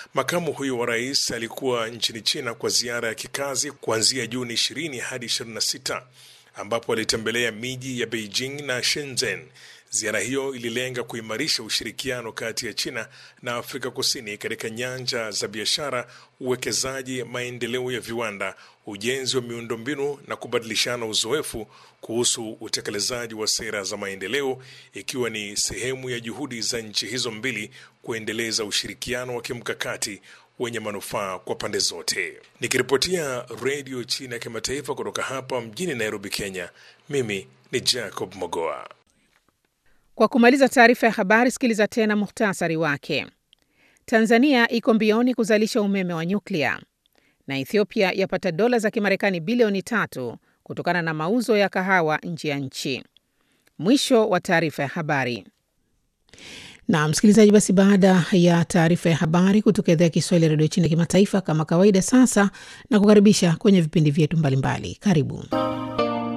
Makamu huyo wa rais alikuwa nchini China kwa ziara ya kikazi kuanzia Juni 20 hadi 26 ambapo alitembelea miji ya Beijing na Shenzhen. Ziara hiyo ililenga kuimarisha ushirikiano kati ya China na Afrika Kusini katika nyanja za biashara, uwekezaji, maendeleo ya viwanda, ujenzi wa miundombinu na kubadilishana uzoefu kuhusu utekelezaji wa sera za maendeleo, ikiwa ni sehemu ya juhudi za nchi hizo mbili kuendeleza ushirikiano wa kimkakati wenye manufaa kwa pande zote. Nikiripotia Redio China ya Kimataifa kutoka hapa mjini Nairobi, Kenya, mimi ni Jacob Mogoa. Kwa kumaliza taarifa ya habari, sikiliza tena muhtasari wake. Tanzania iko mbioni kuzalisha umeme wa nyuklia na Ethiopia yapata dola za Kimarekani bilioni tatu kutokana na mauzo ya kahawa nje ya nchi. Mwisho wa taarifa ya habari. Na msikilizaji, basi baada ya taarifa ya habari kutoka idhaa ya Kiswahili ya redio China kimataifa, kama kawaida, sasa na kukaribisha kwenye vipindi vyetu mbalimbali. Karibu.